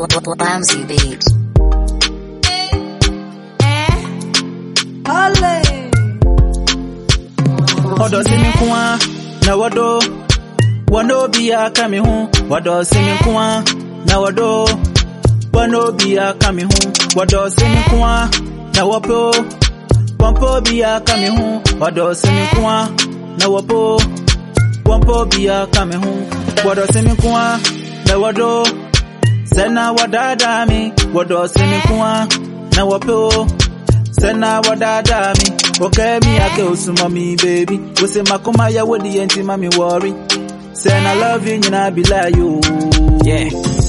Bouncy Beats. Ọdọ sí mi kún wá, na wọ́dọ̀. Wọ́n ní òbí aka mi hún. Wọ́dọ̀ sí mi kún wá, na wọ́dọ̀. Wọ́n ní òbí aka mi hún. Wọ́dọ̀ sí mi kún wá, na wọ́pọ̀. Wọ́n pọ̀ òbí aka mi hún. Wọ́dọ̀ sí mi kún wá, na wọ́pọ̀. Wọ́n pọ̀ òbí aka mi hún. Wọ́dọ̀ sí mi kún wá, na wọ́dọ̀. Sẹ́nà wọ́dáadáa mi. Wọ́dọ̀ sí mi kún wá, na wọ́pọ̀. Sẹ́nà wọ́dáadáa mi. Okay, me I go some mommy baby. We say makoma ya what the anti mommy worry. Saying I love you and I be like you. Yeah.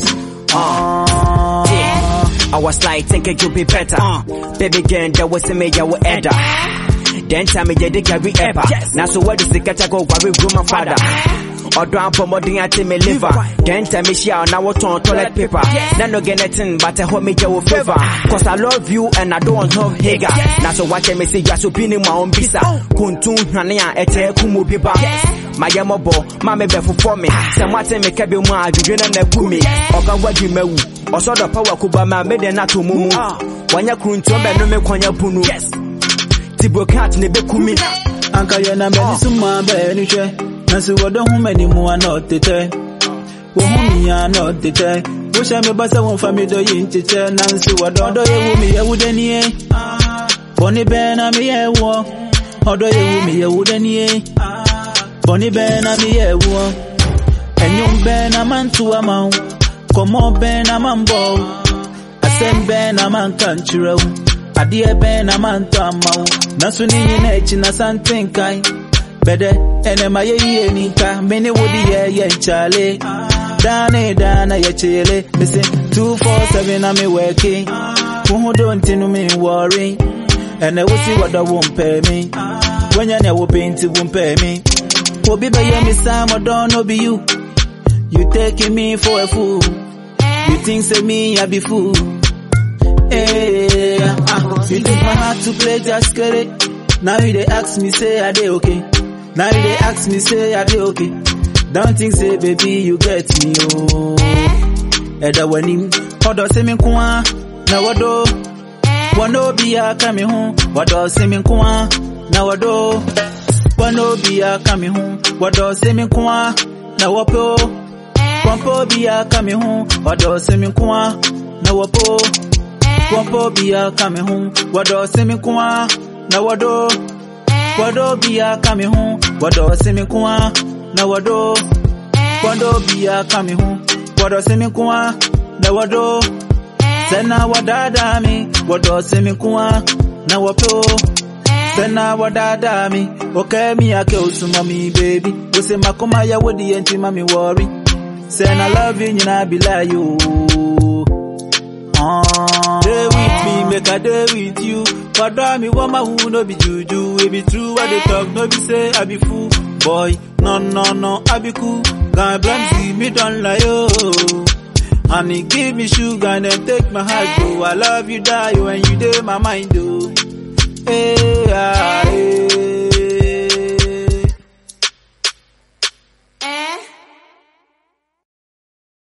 Uh, Yeah. I was like, thinking you'd be better. Baby girl, that was a major with Edda. Then tell me, yeah, they carry ever. Now, so what is the catch? I go worry with my father. Ọdọ apọmọdún àti mi liver. Then tell me ṣíà ọ̀nà wọ́n tán toilet paper. Nano get nothing but ẹ hó mi jẹ́ wo favour. Cause I love you and I don't want no hager. Na so wáṣẹ mi sí yasọ bí ni mà ń bísà. Kuntun hàní à ẹ̀tẹ̀ kú mu bíbá. Mayẹ mọ bọ̀, máa mi bẹ̀ fúnfọ́ mi. Sẹ̀mú àti mi kẹ́bi mu àjùjù náà nà kú mi. Ọ̀gá wẹ́ẹ̀dì mẹ́wù. Ọ̀sọ́dọ̀ pẹ́wà kú bá máa méde náà tó mú mu. Wọ́nyẹ kuntun bẹ̀ nu mi kọ́nyẹ bunu. Tibro cat ne bẹ́ kú mi. anka yɛ na mɛni suma bɛɛ ni hwɛ. Nanso wɔdɔ ho mɛni mu a na ɔtetɛ. Wo ho mi a na ɔtetɛ. Wohyɛ mi ba sɛ wɔn fa mi dɔ yi nkyekyɛ. Nanso wɔdɔ ɔdɔ yɛ wo mi yɛ wo dɛ nie. Bɔnni bɛɛ na mi yɛ wɔ. Ɔdɔ yɛ wo mi yɛ wo dɛ nie. Bɔnni bɛɛ na mi yɛ wɔ. Ɛnyom bɛɛ na ma nto ama wo. Kɔmɔ bɛɛ na ma mbɔ wo. Asɛm bɛɛ na ma nka nkyerɛ wo. Adeɛ bɛɛ na ma ntɔ ama wo. Nanso ne nyina akyi na sante nkae. Bɛdɛ ɛnɛ ma yɛ yie ni nka. Me ne wo de yɛ yɛ nkyale. Daa ne daa na yɛ kyele. Mese 247 na me wɛke. Wo ho do nti no me wɔre. Ɛnɛ wo si wɔdɔ wo mpɛ me. Wanya nea wo pɛ nti wo mpɛ me. Obi bɛyɛ me saa mɔdɔ no be you. You taking me for a fool. You think say me I be fool. Hey, ah, you take my heart to play just get it. Now you they ask me say are they okay? Now you they ask me say are they okay? Don't think say baby you get me oh. Eda wani odo se mi kwa na wado wano bi aka mi ho wado se mi kwa na wado wano bi aka mi ho wado se mi kwa na wapo Wampo bi aka mi ho wado se mi kwa na wapo Wampo bi aka mi ho wado se mi kwa na wado Wado bi aka mi ho wado se mi kwa na wado Wado bi aka mi ho wado se mi kwa na wado Sena wadada mi wado se mi kwa na wapo Sena wadada mi okay mi ake usuma mi baby Wose makoma ya wodi enti mami worry Saying I love you, and I be like you. Uh, day with me, make a day with you. But do me woman who no be juju. It be true what they talk, no be say I be fool. Boy, no, no, no, I be cool. God bless see me don't lie, oh. Honey, give me sugar and then take my heart, go. I love you, die when you day my mind, oh. Hey, ah, hey.